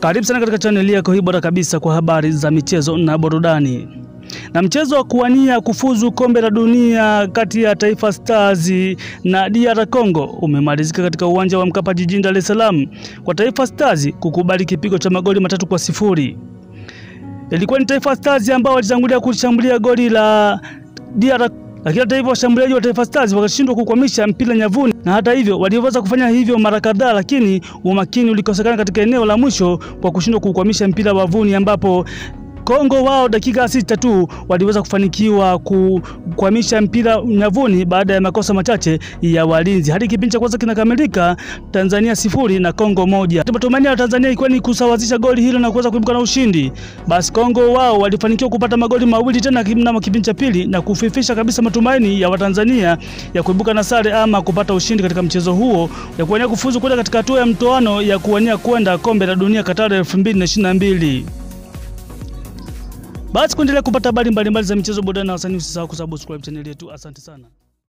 Karibu sana katika chaneli yako hii bora kabisa kwa habari za michezo na burudani. Na mchezo wa kuwania kufuzu kombe la dunia kati ya Taifa Stars na DR Congo umemalizika katika uwanja wa Mkapa jijini Dar es Salaam kwa Taifa Stars kukubali kipigo cha magoli matatu kwa sifuri. Ilikuwa ni Taifa Stars ambao walitangulia kushambulia goli la DR lakini hata hivyo washambuliaji wa Taifa Stars wakashindwa kukwamisha mpira nyavuni, na hata hivyo waliweza kufanya hivyo mara kadhaa, lakini umakini ulikosekana katika eneo la mwisho kwa kushindwa kukwamisha mpira wavuni, ambapo Kongo wao dakika sita tu waliweza kufanikiwa kukwamisha mpira nyavuni baada ya makosa machache ya walinzi. Hadi kipindi cha kwanza kinakamilika, Tanzania sifuri na Kongo moja. Matumaini ya Tanzania ilikuwa ni kusawazisha goli hilo na kuweza kuibuka na ushindi. Basi Kongo wao walifanikiwa kupata magoli mawili tena mnamo kipindi cha pili na kufifisha kabisa matumaini ya Watanzania ya kuibuka na sare ama kupata ushindi katika mchezo huo ya kuwania kufuzu kwenda katika hatua ya mtoano ya kuwania kwenda kombe la dunia Qatar 2022. Basi kuendelea kupata habari mbalimbali za michezo, burudani na wasanii, usisahau kusubscribe chaneli yetu. Asante sana.